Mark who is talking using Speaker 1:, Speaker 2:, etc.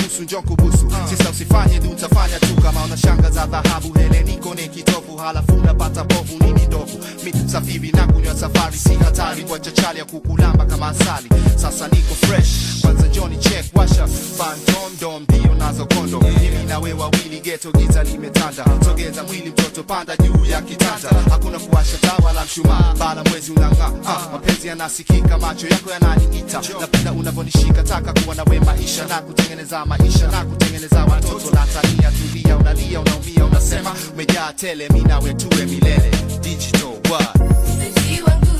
Speaker 1: nusu njo kubusu sisa usifanye du utafanya tu kama una shanga za dhahabu hele niko ni kitovu halafu unapata povu nini ndovu mi safiri na kunywa safari si hatari kwa chachali ya kukulamba kama asali sasa niko fresh kwanza Johnny check washa phantom dom ndio nazo kondo mimi na wewe wawili geto giza limetanda sogeza mwili mtoto panda juu ya kitanda hakuna kuwasha taa wala mshumaa bala mwezi unang'aa ah, mapenzi yanasikika macho yako yananiita napenda unavyonishika taka kuwa na we maisha na kutengeneza maisha na kutengeneza watoto na tania tulia unalia unaumia unasema umejaa tele mi nawe tuwe milele digital what
Speaker 2: Mpenzi wangu